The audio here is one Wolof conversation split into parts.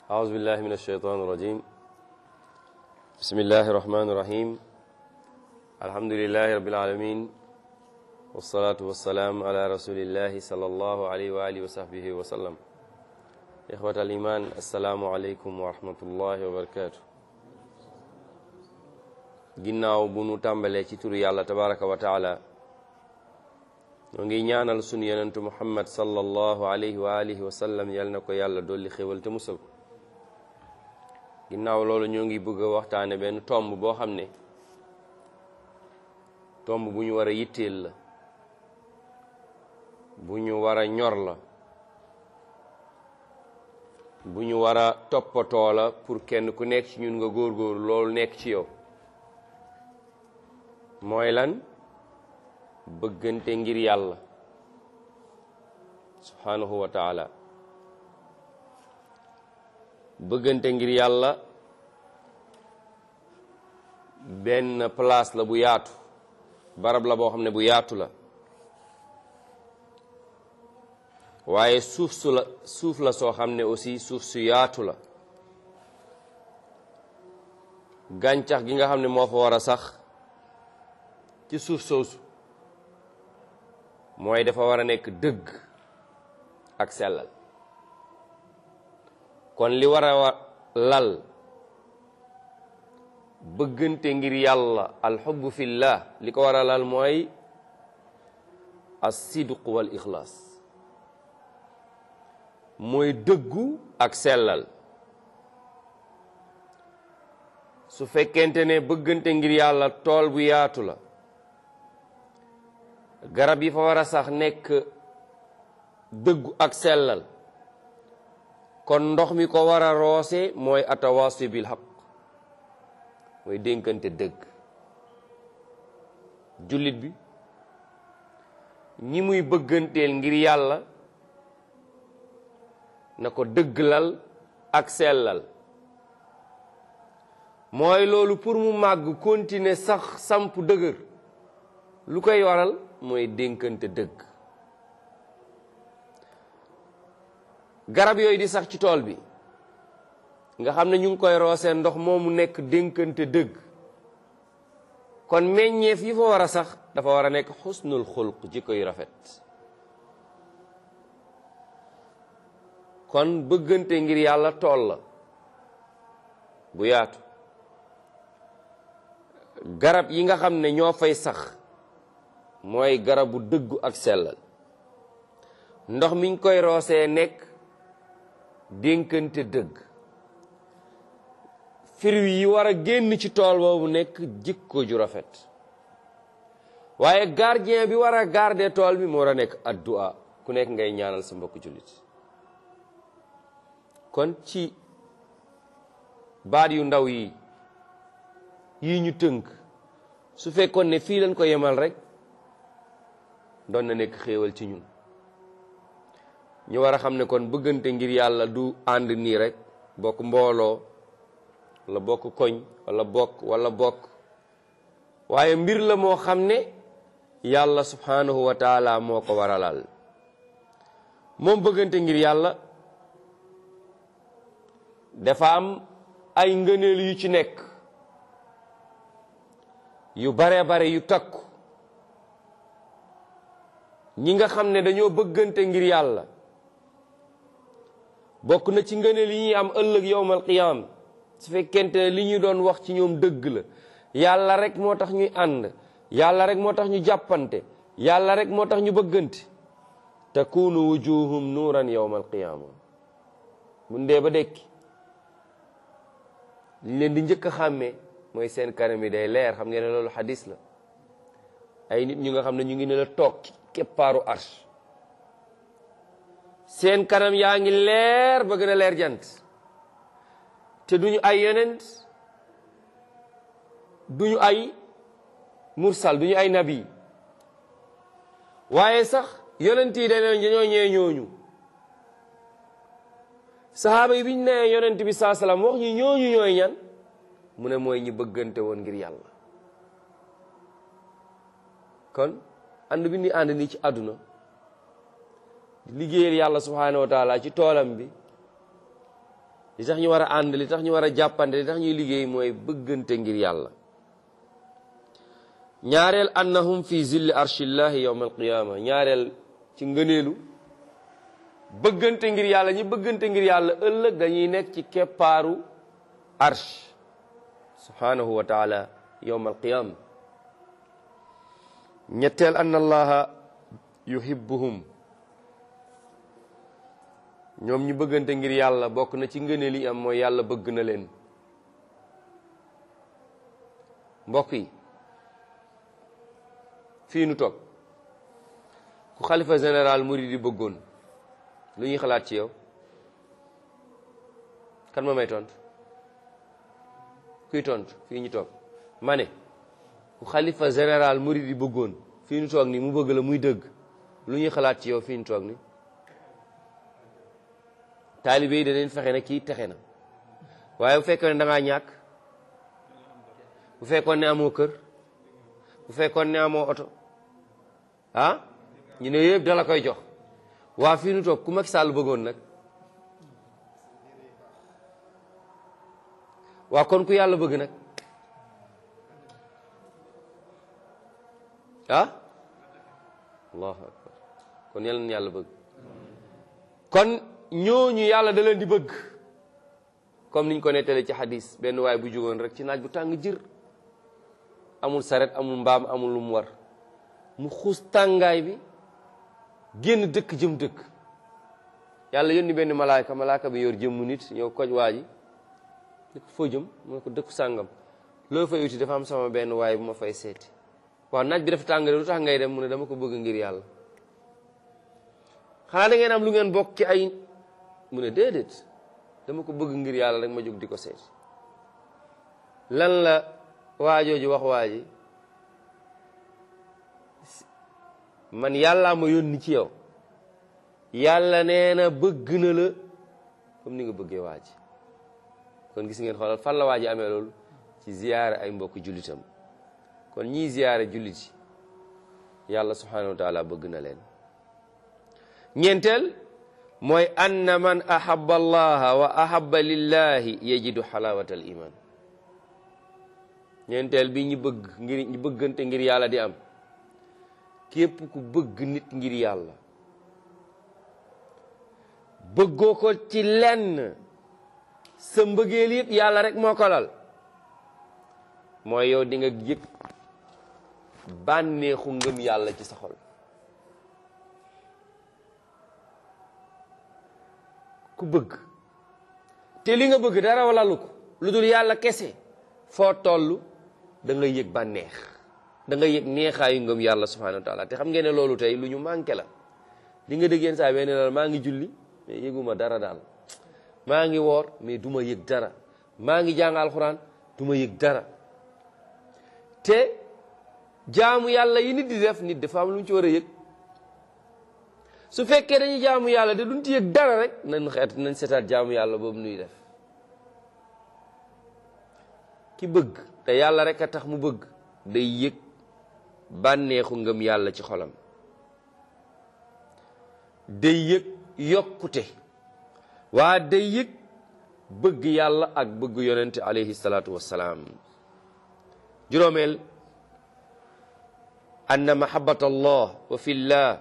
أعوذ بالله من الشيطان الرجيم بسم الله الرحمن الرحيم الحمد لله رب العالمين والصلاة والسلام على رسول الله صلى الله عليه وآله وصحبه وسلم إخوة الإيمان السلام عليكم ورحمة الله وبركاته ginnaaw bu nu tàmbalee ci turu yàlla tabaraka wa taala ñoo ngi ñaanal sunu yonentu muhammad sallallahu alayhi wa alihi wa sallam yal na ko yàlla dolli xéwal te musal ko ginnaaw loolu ñoo ngi bëgg a waxtaane benn tomb boo xam ne tomb bu ñu war a yitteel la bu ñu war a ñor la bu ñu war a toppatoo la pour kenn ku nekk ci ñun nga góorgóorlu loolu nekk ci yow mooy lan bëggante ngir yàlla subhanahu wa taala bëggante ngir yàlla benn place la bu yaatu barab la boo xam ne bu yaatu la waaye suuf su la suuf la soo xam ne aussi suuf su yaatu la gàncax gi nga xam ne moo fa war a sax ci suuf soosu mooy dafa war a nekk dëgg ak sellal kon li war a lal bëggante ngir yàlla alxubbu fillah li ko war a lal mooy as-sidq wal ixlaas mooy dëggu ak sellal su fekkente ne bëggante ngir yàlla tool bu yaatu la garab yi fa war a sax nekk dëggu ak sellal kon ndox mi ko war a roose mooy atawaasi bil haq mooy dénkante dëgg jullit bi ñi muy bëgganteel ngir yàlla na ko dëgglal ak sellal mooy loolu pour mu màgg continuer sax samp dëgër lu koy waral mooy dénkante dëgg garab yooyu di sax ci tool bi nga xam ne ñu ngi koy roosee ndox moomu nekk dénkante dëgg kon meññeef yi fa war a sax dafa war a nekk xusnul xulq ji koy rafet kon bëggante ngir yàlla tool la bu yaatu garab yi nga xam ne ñoo fay sax mooy garabu dëggu ak sellal ndox miñ koy roosee nekk dénkante dëgg fruit yi war a génn ci tool boobu nekk jikko ju rafet waaye gardien bi war a garder tool bi moo war a nekk addu'a ku nekk ngay ñaanal sa mbokk jullit kon ci baat yu ndaw yi yi ñu tënk su fekkoon ne fii lañ ko yemal rek doon na nekk xéewal ci ñun ñu war a xam ne kon bëggante ngir yàlla du ànd nii rek bokk mbooloo wala bokk koñ wala bokk wala bokk waaye mbir la moo xam ne yàlla subhanahu wa taala moo ko waralal moom bëggante ngir yàlla dafa am ay ngëneel yu ci nekk yu bare bare yu takku ñi nga xam ne dañoo bëggante ngir yàlla bokk na ci ngëneel yi ñuy am ëllëg yowmal qiyaam su fekkente ne li ñu doon wax ci ñoom dëgg la yàlla rek moo tax ñuy ànd yàlla rek moo tax ñu jàppante yàlla rek moo tax ñu bëggante takunu wujuhum nuuran yowmal qiyaama bu ndee ba dekki liñ leen di njëkk a xàmmee mooy seen kanam yi day leer xam ngeen ne loolu xadis la ay nit ñu nga xam ne ñu ngi ne la toog keppaaru arsh seen kanam yaa ngi leer ba gën a leer jant te duñu ay yonent duñu ay mursal duñu ay nabi waaye sax yonent yi dañoo dañoo ñee ñooñu sahaaba yi biñ nee yonent bi saa salaam wax ñu ñooñu ñooy ñan mu ne mooy ñi bëggante woon ngir yàlla kon ànd bi ni ànd nii ci àdduna liggéeyal yàlla subhanahu wa taala ci toolam bi li tax ñu war a ànd li tax ñu war a jàppante li tax ñuy liggéey mooy bëggante ngir yàlla ñaareel annahum fi zilli arshillahi yawma alqiyama ñaareel ci ngëneelu bëggante ngir yàlla ñi bëggante ngir yàlla ëllëg dañuy nekk ci keppaaru arsh subhanahu wa taala yawma alqiyama ñetteel ann allaha yuhibbuhum ñoom ñu bëggante ngir yàlla bokk na ci ngëneel yi am mooy yàlla bëgg na leen mbokk yi fii nu toog ku xalifa général murid yi bëggoon lu ñuy xalaat ci yow kan ma may tontu kuy tontu fii ñu toog ma ne ku xalifa général murid yi bëggoon fii ñu toog ni mu bëgg la muy dëgg lu ñuy xalaat ci yow fii ñu toog ni taalibe yi danañ fexe ne kii texe na waaye bu fekkoon ne da ngaa ñàkk bu fekkoon ne amoo kër bu fekkoon ne amoo oto ah ñu ne yëpp dala koy jox waa fii nu toog ku Macky Sall bëggoon nag waa kon ku yàlla bëgg nag ah allahu akbar kon yàlla na yàlla bëgg kon ñooñu yàlla da leen di bëgg comme niñ ko nettalee ci xadis benn waay bu jógoon rek ci naaj bu tàng jër amul saret amul mbaam amul lu mu war mu xuus tàngaay bi génn dëkk jëm dëkk yàlla yónni benn malaaka malaaka bi yor jëmmu nit ñëw koj waa ji ni ko foo jëm mu ne ko dëkku sàngam loo fay uti dafa am sama benn waay bu ma fay seeti waaw naaj bi dafa tàng lu tax ngay dem mu ne dama ko bëgg ngir yàlla xanaa da ngeen am lu ngeen bokk ci ay mu ne déedéet dama ko bëgg ngir yàlla rek ma jóg di ko seeti lan la waajooju wax waa ji man yàllaa ma yónni ci yow yàlla nee na bëgg na la comme ni nga bëggee waa ji kon gis ngeen xoolal fan la waa ji amee loolu ci ziyaare ay mbokk jullitam kon ñii ziyaare jullit yi yàlla subhanahu wa taala bëgg na leen ñeenteel mooy anna man ahaba allaha wa ahaba lillahi yajidu xalawata al iman ñeenteel bi ñu bëgg ngir ñu bëggante ngir yàlla di am képp ku bëgg nit ngir yàlla bëggoo ko ci lenn sa mbëggeel yëpp yàlla rek moo ko lal mooy yow di nga yëg bànneexu ngëm yàlla ci sa xol ku bëgg te li nga bëgg dara walalu ko lu dul yàlla kese foo toll da nga yëg bànneex da nga yëg neexaayu ngëm yàlla subhanahu wa taala te xam ngeen ne loolu tey lu ñu manqué la li nga dégg yenn saa benn la maa ngi julli mais yëguma dara daal maa ngi woor mais du ma yëg dara maa ngi jàng alxuraan du ma yëg dara te jaamu yàlla yi nit di def nit dafa am lu ñu ci war a yëg su fekkee dañuy jaamu yàlla de duñ ci yëg dara rek nañ xeet nañ seetaat jaamu yàlla boobu nuy def ki bëgg te yàlla rek a tax mu bëgg day yëg bànneexu ngëm yàlla ci xolam day yëg yokkute waa day yëg bëgg yàlla ak bëgg yonente alayhi salaatu wassalaam juróomeel anna mahabbata allah wa fillah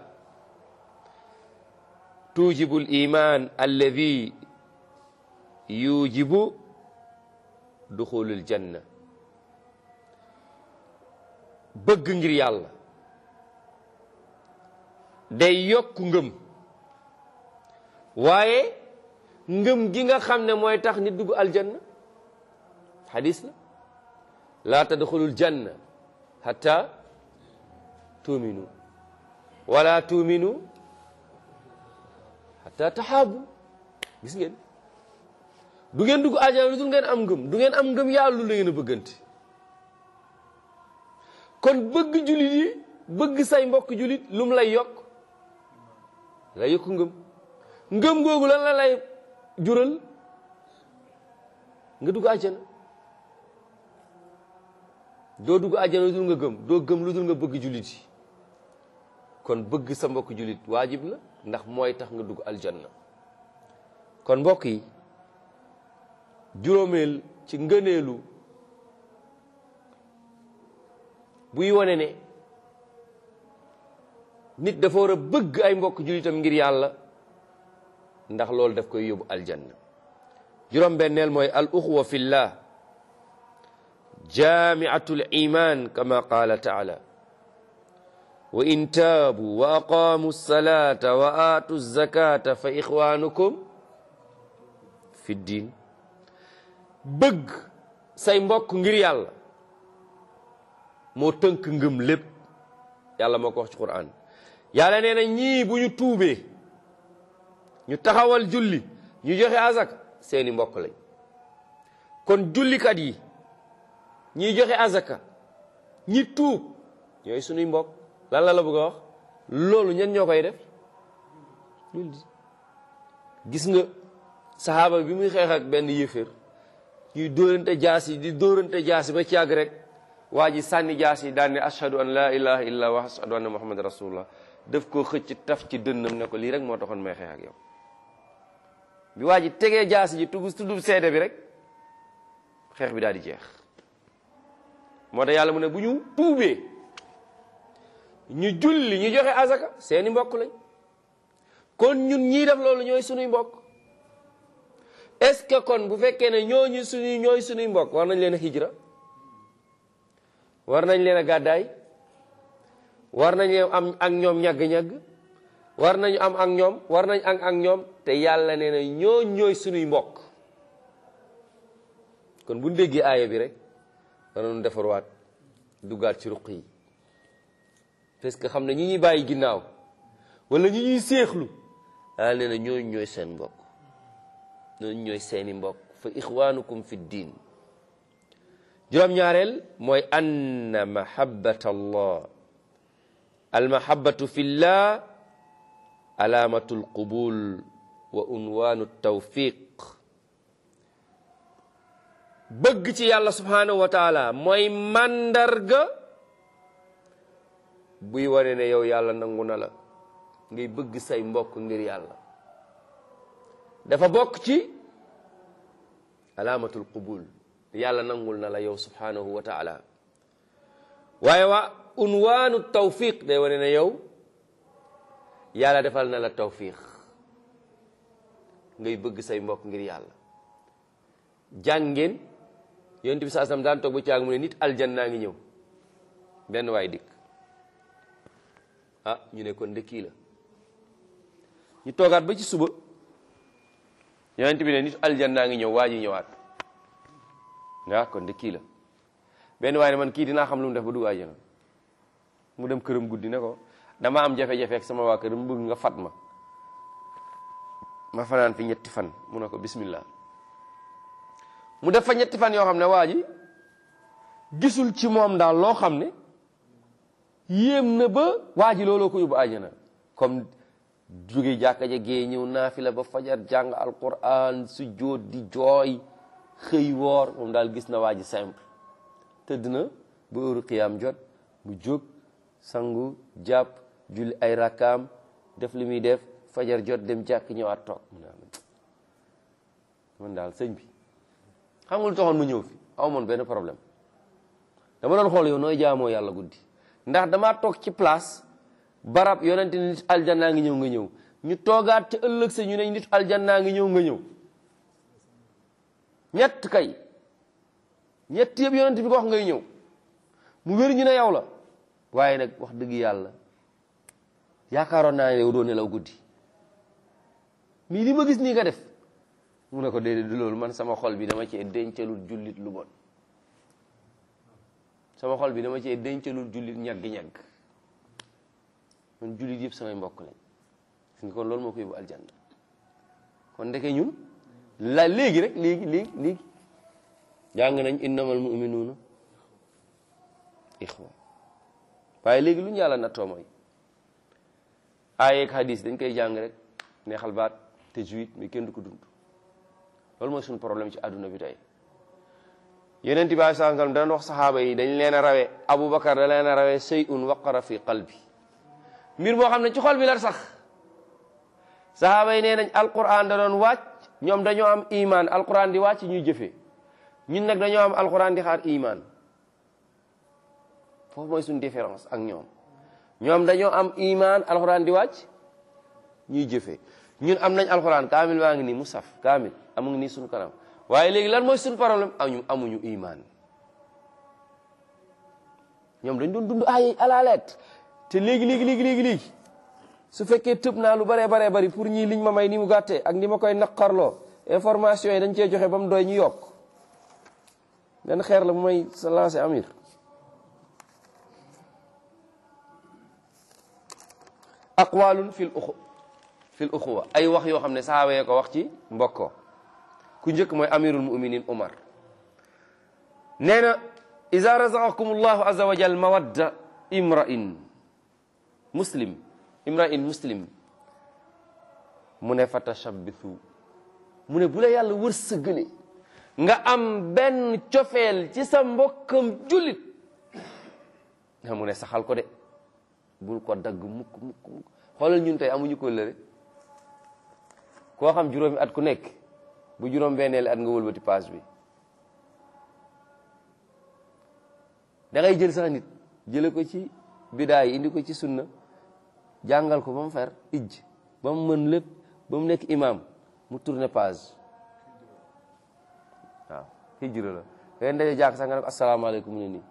tujibu al iman alladi yujibu duxulul janna bëgg ngir yàlla day yokk ngëm waaye ngëm gi nga xam ne mooy tax nit dugg aljanna xadis la laa tadxulul janna hatta tuuminu wala tuuminu hatta taxaabu gis ngeen du ngeen dugg aljanna lu dul ngeen am ngëm du ngeen am ngëm yàlla lu la ngeen a bëggante kon bëgg julit yi bëgg say mbokk julit lum lay yokk lay yokk ngëm ngëm googu lan la lay jural nga dugg àjjana doo dugg àjjana lu dul nga gëm doo gëm lu dul nga bëgg julit yi kon bëgg sa mbokk julit waajib la ndax mooy tax nga dugg aljanna kon mbokk yi juróomeel ci ngëneelu buy wone ne nit dafa war a bëgg ay mbokk jullitam ngir yàlla ndax loolu daf koy yóbbu aljanna juróom benneel mooy al uxwa fillah jaamiatul iman kama qaala taala wa in taabu wa aqaamu salata wa aatu zakata fa ixwanukum fi ddin bëgg say mbokk ngir yàlla moo tënk ngëm lépp yàlla moo ko wax ci Qur'an yàlla nee na ñii bu ñu tuubee ñu taxawal julli ñu joxe azak seeni mbokk lañ kon jullikat yi ñiy joxe azaka ñi tuub ñooy sunuy mbokk lan la la bëgg a wax loolu ñen ñoo koy def gis nga saxaaba bi muy xeex ak benn yëfër ñuy dóorante jaas yi di dóorante jaas yi ba ci yàgg rek waa ji sànni jaas yi daan ne ashhadu an laa ilaha illa wa ashhadu anna muhammad rasulullah daf koo xëcc taf ci dënnam ne ko lii rek moo taxoon may xeex ak yow bi waa ji tegee jaas ji tudd tudd seede bi rek xeex bi daal di jeex moo tax yàlla mu ne bu ñu tuubee ñu julli ñu joxe azaka seeni mbokk lañ kon ñun ñii def loolu ñooy sunuy mbokk est-ce que kon bu fekkee ne ñooñu suñuy ñooy sunuy mbokk war nañ leen a hijra war nañ leen a gàddaay war nañ leen am ak ñoom ñagg-ñagg war nañu am ak ñoom war nañ am ak ñoom te yàlla nee na ñoo ñooy sunuy mbokk kon bu ñu déggee aaya bi rek danañu defarwaat duggaat ci ruq yi parce que xam ne ñi ñuy bàyyi ginnaaw wala ñi ñuy séexlu yàlla nee na ñooñu ñooy seen mbokk ñooñu ñooy seeni mbokk fa ixwanukum fi ddin juróom-ñaareel mooy anna mahabbata allah almahabatu fi llah alaamatu alqubul wa unwaanu tawfiq bëgg ci yàlla subhanahu wa taala mooy màndarga buy wane ne yow yàlla nangu na la ngay bëgg say mbokk ngir yàlla dafa bokk ci alaamatul qubul yàlla nangul na la yow subhanahu wa taala waaye wa unwaanu tawfiq day wane ne yow yàlla defal na la tawfiq ngay bëgg say mbokk ngir yàlla jàngeen yonent bi saa sam daan toog ba caag mu ne nit aljanna ngi ñëw benn waay dikk ah ñu ne kon ndëkkii la ñu toogaat ba ci suba yonent bi ne nit aljanna ngi ñëw waa ji ñëwaat nga kon ndëkkii la benn waay ne man kii dinaa xam lu mu def ba dugg àjjana mu dem këram guddi ne ko dama am jafe-jafe ak sama waa kër mu bëgg nga fat ma ma fanaan fi ñetti fan mu ne ko bismillah mu def fa ñetti fan yoo xam ne waa ji gisul ci moom daal loo xam ne yéem na ba waa ji looloo ko yóbbu àjjana comme jóge jàkka ja gee ñëw naafila ba fajar jàng alquran su jóot di jooy xëy woor moom daal gis na waa ji simple tëdd na ba heure qiyaam jot mu jóg sangu jàpp julli ay rakkaam def li muy def fajar jot dem jàkk ñëwaat toog mu ne man daal sëñ bi xam nga lu taxoon mu ñëw fi aw moon benn problème dama doon xool yow nooy jaamoo yàlla guddi ndax damaa toog ci place barab yonente ni nit aljannaa ngi ñëw nga ñëw ñu toogaat ca ëllëg sa ñu ne nit aljannaa ngi ñëw nga ñëw ñett kay ñett yëpp yonent bi ko wax ngay ñëw mu wér ñu ne yow la waaye nag wax dëgg yàlla yaakaaroon naa ne yow doo nelaw guddi mii li ma gis nii nga def mu ne ko déedéet du loolu man sama xol bi dama cee dencalul jullit lu bon sama xol bi dama cee dencalul jullit ñagg-ñagg man jullit yëpp samay mbokk lañ gis nga kon loolu moo ko yóbbu aljanna kon ndeke ñun la léegi rek léegi léegi léegi jàng nañ innamal muminuuna ixwa waaye léegi lu ñu yàlla nattoo mooy aayeeg hadis dañ koy jàng rek neexal baat te juit mais kenn du ko dund loolu mooy suñu problème ci àdduna bi tey yeneen bi saa sallam dana wax saxaaba yi dañ leen a rawee Aboubacar da leen a rawee shay'un waqara fi qalbi mbir moo xam ne ci xol bi la sax saxaaba yi nee nañ alquran da doon wàcc ñoom dañoo am iman alquran di wàcc ñuy jëfee ñun nag dañoo am alquran di xaar iman foofu mooy suñu différence ak ñoom ñoom dañoo am iman alquran di wàcc ñuy jëfee ñun am nañ alquran kaamil baa ngi nii mu saf kaamil amu ngi nii suñu kanam waaye léegi lan mooy suñu problème añu amuñu iman ñoom dañ doon dund ay à la lettre te léegi léegi léegi léegi léegi su fekkee tëb naa lu baree baree bari pour ñii liñ ma may ni mu gàttee ak ni ma koy naqarloo information yi dañ cee joxe ba mu doy ñu yokk benn xeer la bu may sa lancé amir aqwalun fil uxu fil uxuwa ay wax yoo xam ne sahaaba yee ko wax ci mbokkoo ku njëkk mooy amirul muminin umar nee na ida razaqakum allahu azza wa jal mawadda imra'in muslim imra'in muslim mu ne fa tashabbithu mu ne bu la yàlla wërsëgale nga am benn cofeel ci sa mbokkam jullit nga mu ne saxal ko de bul ko dagg mukk mukk mukk xoolal ñun tey amuñu ko lëre koo xam juróomi at ku nekk bu juróom benneeli at nga wëlbati paas bi da ngay jël sax nit jële ko ci bidaay indi ko ci sunna jàngal ko ba mu fer ijj ba mu mën lépp ba mu nekk imam mu tourné page waaw hijra la ngay ndaje jàkk sax nga ne ko asalaamaaleykum mu ne nii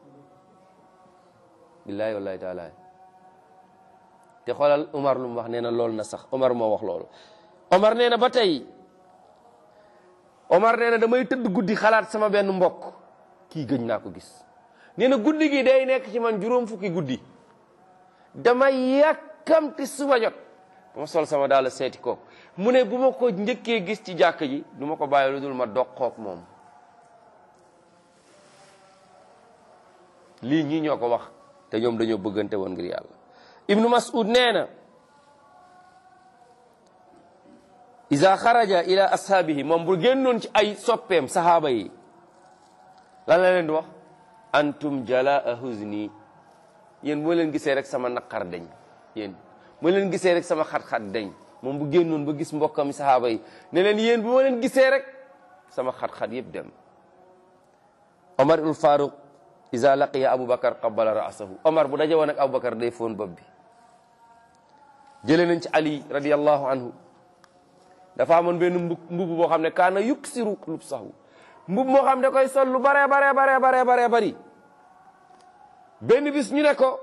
billaahi wallahi taala te xoolal Omar lu mu wax nee na loolu na sax Omar moo wax loolu Omar nee na ba tey Omar nee na damay tëdd guddi xalaat sama benn mbokk kii gëj naa ko gis nee na guddi gi day nekk ci man juróom fukki guddi damay yàkkamti suba jot ma sol sama daal seeti ko mu ne bu ma ko njëkkee gis ci jàkk ji du ma ko bàyyi lu dul ma doqoog moom lii ñii ñoo ko wax te ñoom dañoo bëggante woon ngir yàlla ibnu mas'ud nee na iza xaraja ila ashaabihi moom bu génnoon ci ay soppeem sahaaba yi lan la leen di wax antum jalaa huzni yéen moo leen gisee rek sama naqar dañ yéen moo leen gisee rek sama xat-xat dañ moom bu génnoon ba gis mbokkam sahaaba yi ne leen yéen bu ma leen gisee rek sama xat-xat yëpp dem omar ul faruq iza laqiya aboubacar qabala ra'sahu omar bu daje woon ak aboubacar day foon bopp bi jëlee nañ ci ali radiallahu anhu dafa amoon benn mbub mbub boo xam ne kaana yuksiru lubsahu mbub moo xam ne koy sol lu bare bare bare bare bare bari benn bis ñu ne ko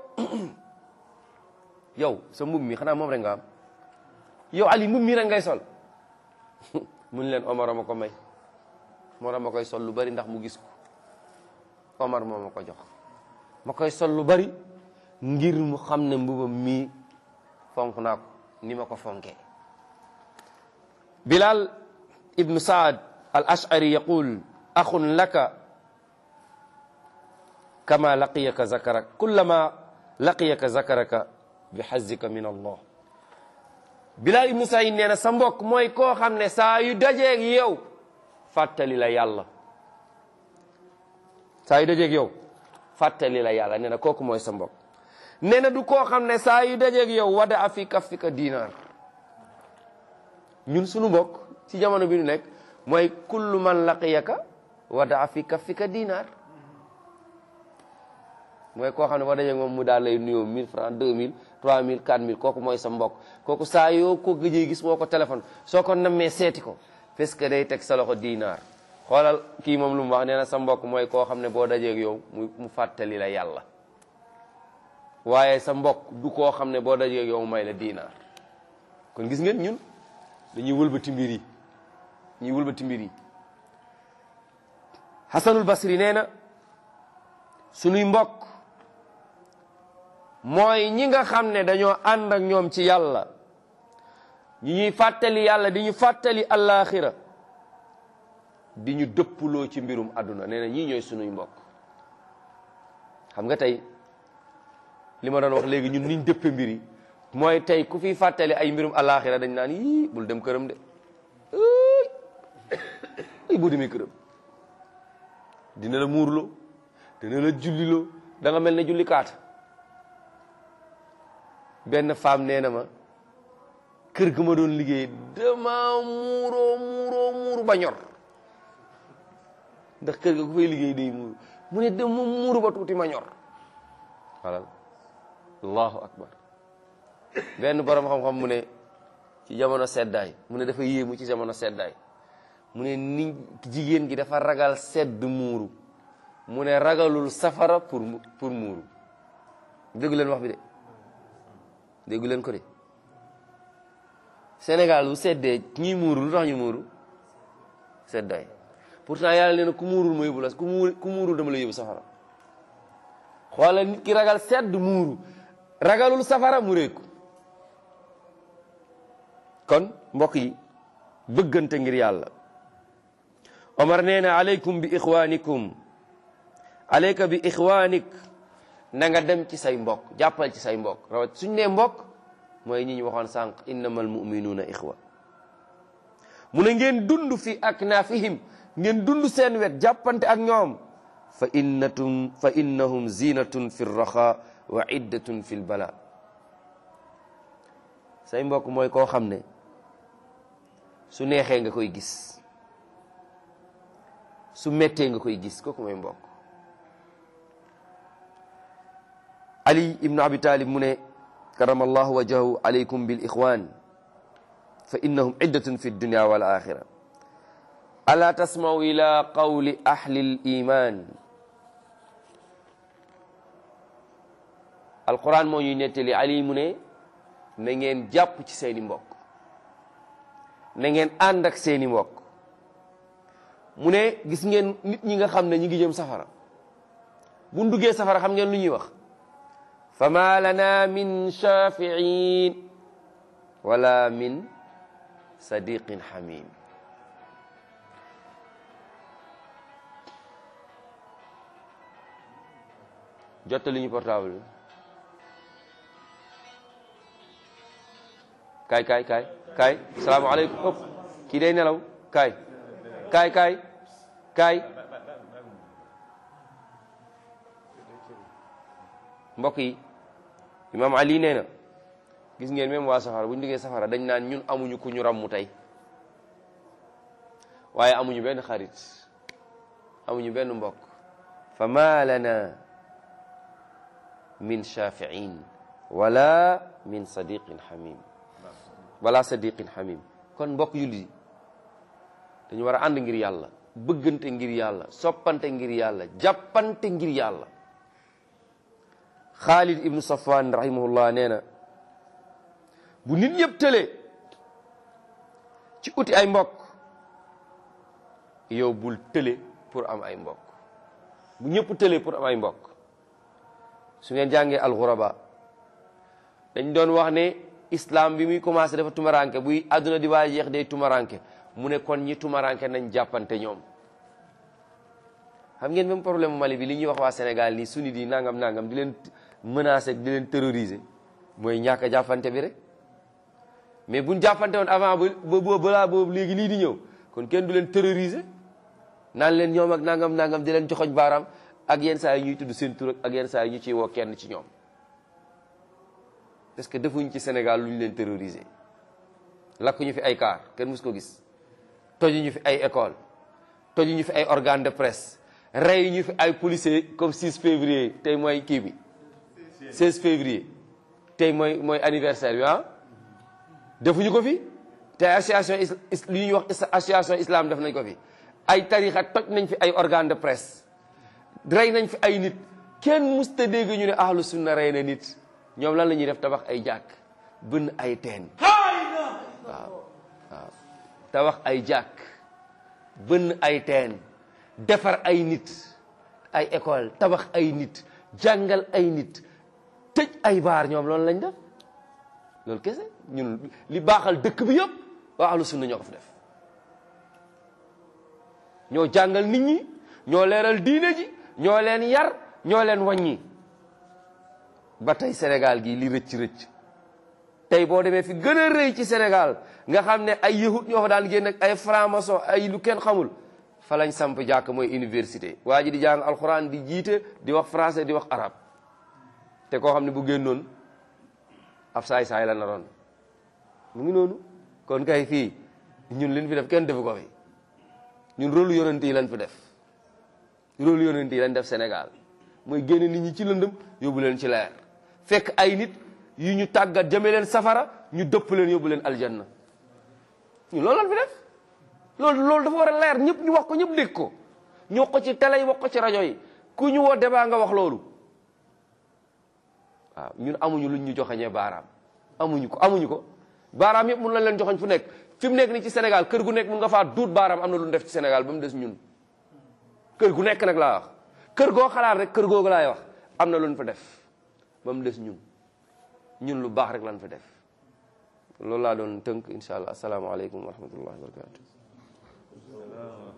yow sa mbub mi xanaa moom rek nga am yow ali mbub mi rek ngay sol mun leen omar ma ko may omar ma koy sol lu bari ndax mu gis ko omar moo ma ko jox ma koy sol lu bari ngir mu xam ne mbubam mii fonk naa ko ni ma ko fonkee bilal ibnu saad al ashari yaqul axun laka kama laqiyaka zakaraka kullama laqiyaka zakaraka bi xazika min allah bilal ibnu said nee na sa mbokk mooy koo xam ne saa yu dajeeg yow fàttali la yàlla saa yu dajeeg yow fàttali la yàlla nee na kooku mooy sa mbokk nee na du koo xam ne saa yu dajeeg yow wada a fi kaffika diinaar ñun sunu mbokk ci jamono bi ñu nekk mooy kullu man laqiyaka wada a fi kaffika diinaar mooy koo xam ne boo dajeeg moom mu daal lay nuyoo 1000 francs 2000 3000 4000 kooku mooy sa mbokk kooku saa yoo ko gëjee gis woo ko téléphone soo ko nammee seeti ko parce que day teg sa loxo diinaar xoolal kii moom lu mu wax nee na sa mbokk mooy koo xam ne boo dajeeg yow mu mu fàttali la yàlla waaye sa mbokk du koo xam ne boo dajeeg yow may la diinaar kon gis ngeen ñun dañuy wëlbati mbir yi ñuy wëlbati mbir yi Hasanul Basri nee na sunuy mbokk mooy ñi nga xam ne dañoo ànd ak ñoom ci yàlla ñi ñuy fàttali yàlla di ñu fàttali allaaxira di ñu dëppuloo ci mbirum àdduna nee na ñii ñooy sunuy mbokk xam nga tey li ma doon wax léegi ñun niñ dëppe mbir yi mooy tey ku fi fàttali ay mbirum allaaxira dañ naan yii bul dem këram de ay boo demee këram dina la muurloo dina la julliloo da nga mel ne julli kaata benn femme nee na ma kër ga ma doon liggéey dama muuroo muuroo muuru ba ñor ndax kër ga ku fay liggéey day muuru mu ne dama muuru ba tuuti ma ñor xalal allahu akbar benn borom xam-xam mu ne ci jamono seddaay mu ne dafa yéemu ci jamono seddaay mu ne ni jigéen gi dafa ragal sedd muuru mu ne ragalul safara pour pour muuru déggu leen wax bi de déggu leen ko de Sénégal bu seddee ñuy muuru lu tax ñu muuru seddaay pourtant yàlla nee na ku muurul ma yóbbu la ku muur ku muurul dama la yóbbu safara xoolal nit ki ragal sedd muuru ragalul safara mu réeku kon mbokk yi bëggante ngir yàlla Omar nee na aleykum bi ixwanikum aleyka bi ixwanik na nga dem ci say mbokk jàppal ci say mbokk rawat suñ nee mbokk mooy ñi ñu waxoon sànq innamal muminuuna ixwa mu ne ngeen dund fi aknaafihim ngeen dund seen wet jàppante ak ñoom fa innatum fa innahum zinatun fi raxa wa iddatun fi lbala say mbokk mooy koo xam ne su neexee nga koy gis su mettee nga koy gis kooku mooy mbokk ali ibnu abi talib mu ne karama allahu wajahu alaykum bil ixwan fa innahum iddatun fi dunya wal axira ala tasmaw ila qawli ahli l iman alquran moo ñuy nettali ali mu ne na ngeen jàpp ci seeni mbokk na ngeen ànd ak seeni mbokk mu ne gis ngeen nit ñi nga xam ne ñi ngi jëm safara bu ñu duggee safara xam ngeen lu ñuy wax fama lana min shafiin wala min sadiqin hamim jottali ñu portable bi kaay kaay kaay kaay salaamaaleykum ëpp kii day nelaw kaay kaay kaay kaay mbokk yi imaam ali nee na gis ngeen même waa safara bu ñu duggee safara dañ naan ñun amuñu ku ñu ràmmu tey waaye amuñu benn xarit amuñu benn mbokk fa ma lana min shafiin wala min sadiqin hamim wala sadiqin hamim kon mbokk yulli dañu war a ànd ngir yàlla bëggante ngir yàlla soppante ngir yàlla jàppante ngir yàlla Xaalid ibnu Safwan rahimahullah nee na bu nit ñëpp tëlee ci uti ay mbokk yow bul tële pour am ay mbokk bu ñëpp tëlee pour am ay mbokk su ngeen jàngee alxuraba dañ doon wax ne islam bi muy commencé dafa tumaranke buy àdduna di waay jeex day tumaranke mu ne kon ñi tumaranke nañ jàppante ñoom xam ngeen même problème Mali bi li ñuy wax waa Sénégal nii sunni di nangam nangam di leen menacer di leen terroriser mooy ñàkk a jàppante bi rek mais buñ jàppante woon avant ba ba balaa boobu léegi lii di ñëw kon kenn du leen terroriser naan leen ñoom ak nangam nangam di leen joxoñ baaraam ak yenn saa yi ñuy tudd seen tur ak yenn saa yi ñu ciy woo kenn ci ñoom parce que defuñ ci Sénégal lu ñu leen terroriser lakk ñu fi ay car kenn mus ko gis toju ñu fi ay école toju ñu fi ay organe de presse rey ñu fi ay policiers comme 6 février tey mooy kii bi 16 février tey mooy mooy anniversaire bi ah defuñu ko fi te association is li ñuy wax association islam def nañ ko fi ay tarixa toj nañ fi ay organe de presse rey nañ fi ay nit kenn musta dégg ñu ne ahlu sunna rey na nit ñoom lan la ñuy def tabax ay jàkk bënn ay teen waaw waaw tabax ay jàkk bënn ay teen defar ay nit ay école tabax ay nit jàngal ay nit tëj ay baar ñoom loolu lañ def loolu kese ñun li baaxal dëkk bi yëpp waa ahlu sunna ñoo ko fi def ñoo jàngal nit ñi ñoo leeral diine ji ñoo leen yar ñoo leen wàññi ba tey Sénégal gi li rëcc rëcc tey boo demee fi gën a rëy ci Sénégal nga xam ne ay yahut ñoo fa daan génn ak ay franc-maçon ay lu kenn xamul fa lañ samp jàkk mooy université waa ji di jàng alxuraan di jiite di wax français di wax arab te koo xam ne bu génnoon ab saay-saay la naroon mu ngi noonu kon kay fii ñun liñ fi def kenn defu ko fi ñun rôle yonent yi lañ fi def rôle yonent yi lañ def Sénégal mooy génne nit ñi ci lëndëm yóbbu leen ci leer fekk ay nit yu ñu tàggat jëme leen safara ñu dëpp leen yóbbu leen aljanna ñun loolu lañ fi def loolu loolu dafa war a leer ñëpp ñu wax ko ñëpp dégg ko ñu wax ko ci télé yi wax ko ci rajo yi ku ñu woo débat nga wax loolu waaw ñun amuñu luñ ñu joxañee baaraam amuñu ko amuñu ko baaraam yëpp mun lañ leen joxoñ fu nekk fi mu nekk ni ci Sénégal kër gu nekk mun nga faa duut baaraam am na lu ñu def ci Sénégal ba mu des ñun kër gu nekk nag laa wax kër goo xalaat rek kër googu laay wax am na lu ñu fa def ba mu des ñun ñun lu baax rek lañ fa def loolu laa doon tënk incha allah asalaamaaleykum wa rahmatullahi wa barakatu